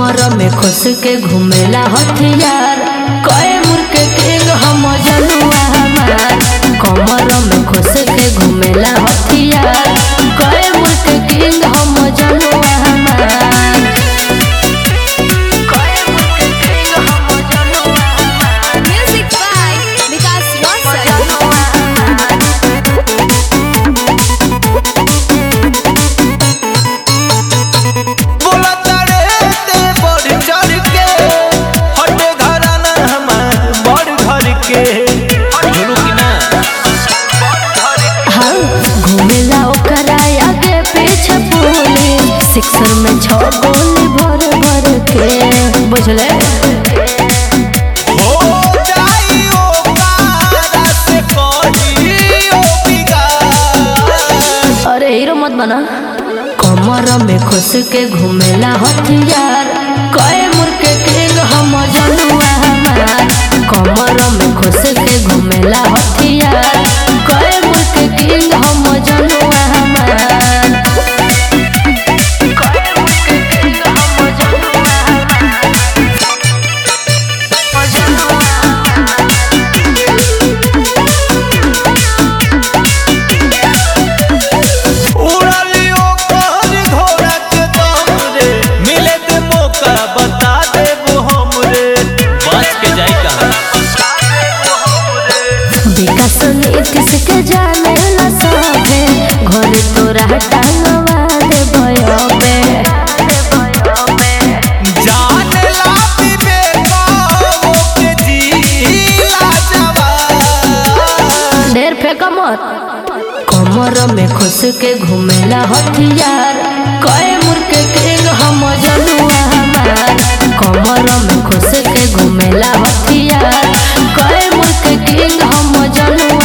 कमर में खुश के घूमेला हथियार कए मुर्के किंग हम जनुआ हमार कमर में खुश के घूमेला हथियार कए मुर्के किंग हम जनुआ हमार कए मुर्के किंग हम जनुआ हमार Music by Vikas Rosal. जनुआ हमार बोला तारे ते बढ़ चढ़ के हटे घराना हमार बड़ घर के झुलू की ना हाँ घूमेला ओकरा आगे पीछे पूरी सिक्सर में छह गोली भर भर के बुझले हो जाई ओ पारा से कही ओ बिगाड़ अरे हीरो मत बना कमर में खुश के घूमेला हथियार कए मुर्के किंग हम जनुआ हमार कमर में खुश के घूमेला हथियार कए मुर्के किंग हम जनुआ हमार कए मुर्के किंग हम जनुआ हमार जनुआ हमार उड़ाली ओ कहर घोड़ा के दम रे मिले ते मौका बता देबो हम रे बच के जाई कहां विकास नीतीश के जाने ला सभे घर तोरा टांगवा दे भयबे जान ला पीबे गाओ के जीला जवान ढेर फेंक मत कमर में खुश के घूमेला हथियार कए मुर्के किंग हम जनुआ हमार कमर में खुश के घूमेला हथियार कए मुर्के किंग हम जनुआ